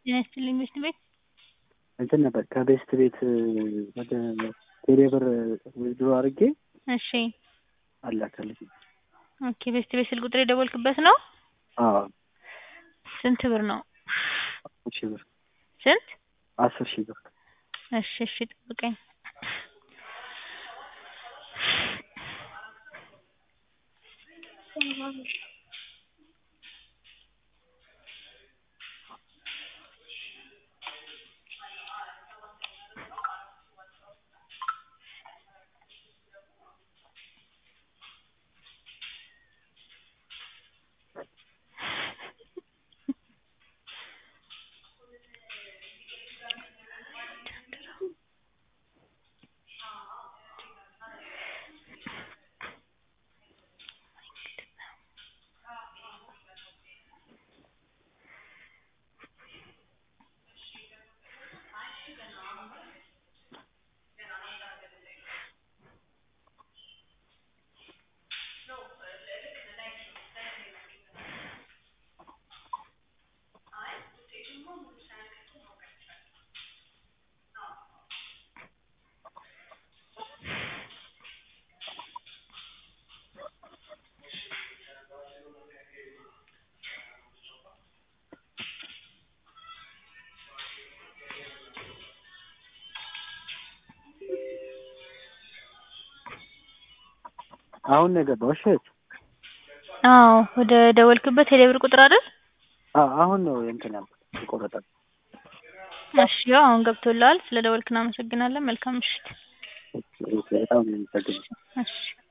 ጤና ይስጥልኝ ቤስት ቤት እንትን ነበር ከቤስት ቤት ወደ ቴሌብር ዊዝድሮ አድርጌ እሺ አላከልኝ። ኦኬ ቤስት ቤት ስልክ ቁጥር የደወልክበት ነው? አዎ ስንት ብር ነው? አስር ሺህ ብር ስንት? አስር ሺህ ብር እሺ እሺ ጠብቀኝ። አሁን ነው የገባው። እሺ አዎ ወደ ደወልክበት የደብር ቁጥር አይደል? አዎ አሁን ነው እንትን ያልኩት የቆረጠው። እሺ ያው አሁን ገብቶልሃል። ስለ ደወልክ እናመሰግናለን። መልካም ምሽት። በጣም ነው የምጠግነው። እሺ